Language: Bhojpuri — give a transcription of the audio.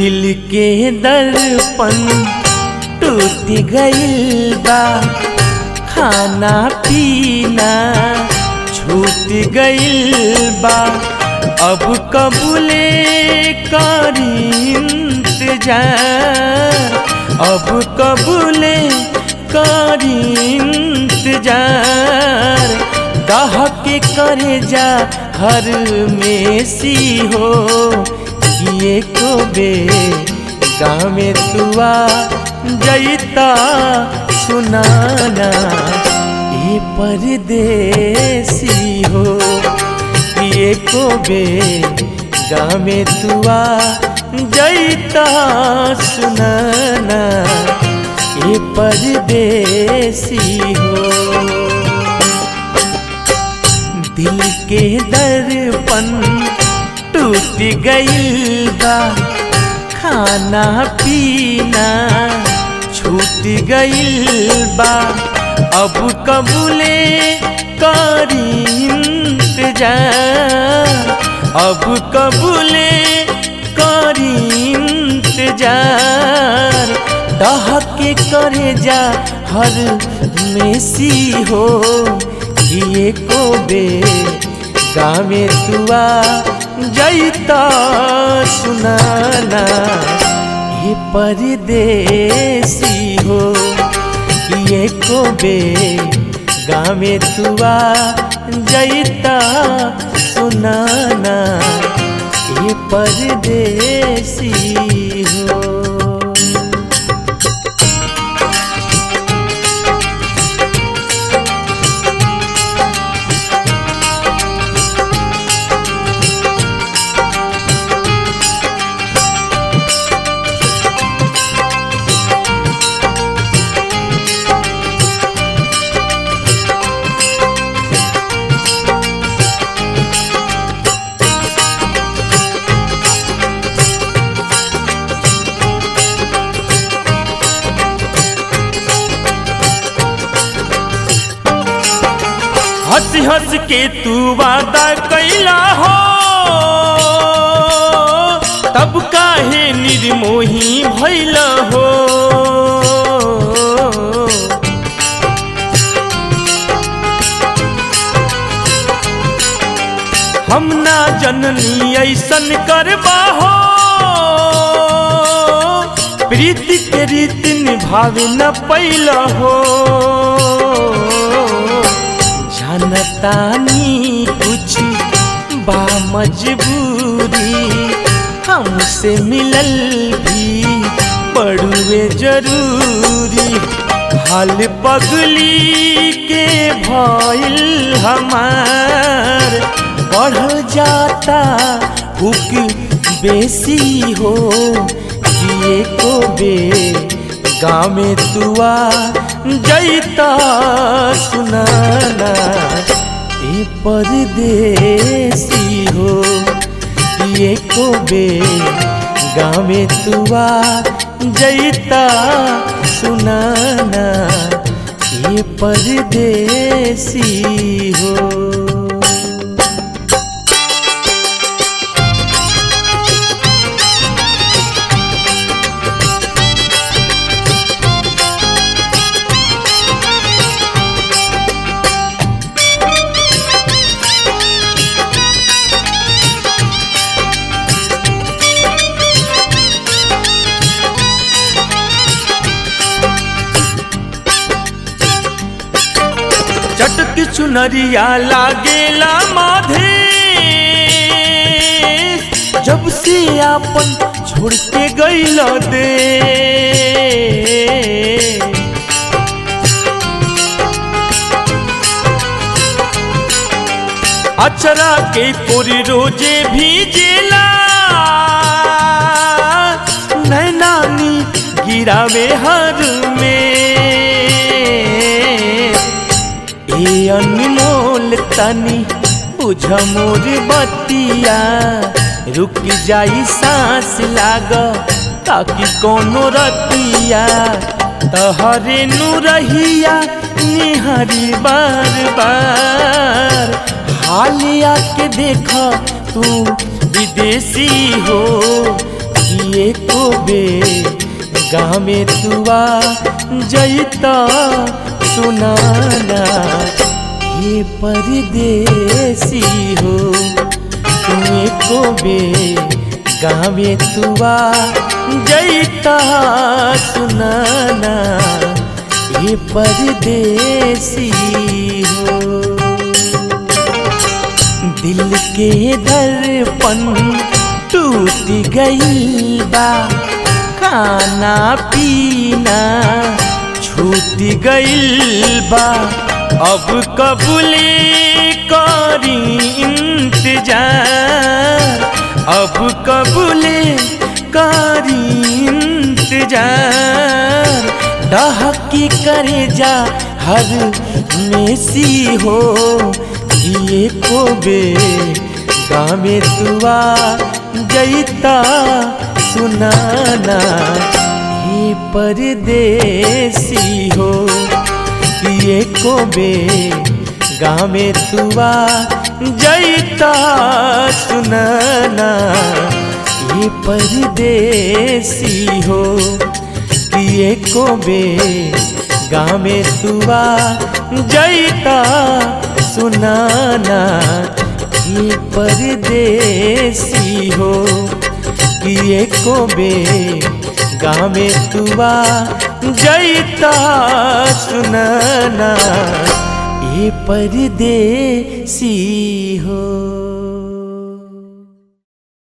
दिल के दर्पण टूट गइल बा खाना पीना छूट गइल बा अब कबूले करी इंतजार अब कबूले करी इंतजार दहक करे जा हर में सी हो किए को बे गाँव में तुआ जैता सुनाना ये परदेसी हो किए को बे गाँव में तुआ जैता सुनाना ये परदेसी हो दिल के दर्पण टूट गइल बा खाना पीना छूट गइल बा अब कबूले करी इंतजार अब कबूले करी इंतजार डहके करे जा हर मेसी हो किए को बे गावे तुआ जैता सुनाना ये परदेसी हो किए को बे गावे तुआ जैता सुनाना ये परदेसी हो हंस हंस के तू वादा कैला हो तब काहे निर्मोही भैल हो हम ना जननी ऐसन करबा हो प्रीति के रीति निभावे न पैल हो जानतानी कुछ बा मजबूरी हमसे मिलल भी पड़ुए जरूरी हाल पगली के भइल हमार बढ़ जाता हुक बेसी हो किए को बे गाँव में तुआ जैता सुनाना ए परदेसी हो ये को बे गाँव में तुआ जैता सुनाना ये परदेसी हो चटक चुनरिया लागेला माधे जब से आपन छोड़ के गईल दे अचरा के कोरी रोजे भी जेला नैनानी गिरावे हर में ए अनमोल तनी बुझ मोर बतिया रुक जाई सांस लाग ताकि कोनो रतिया तहरे नु रहिया निहरी बार बार हालिया के देख तू विदेशी हो एको बे गाँव में तुआ जैता सुनाना ये परदेसी हो तुम एको बे गाँव में तुआ जैता सुनाना ये परदेसी हो दिल के दर्पण टूट गई बा खाना पीना छूट गई बा अब कबूले करी इंतजार अब कबूले करी इंतजार डहकी करे जा हर मेसी हो ये को बे गामे तुआ जैता सुनाना ये परदेसी हो ये को बे गामे तुआ जैता सुनाना ये परदेसी हो किए को बे गामे तुआ जैता सुनाना ये परदेसी हो किए को बे गामे तुआ जैता सुनाना ये परदेसी हो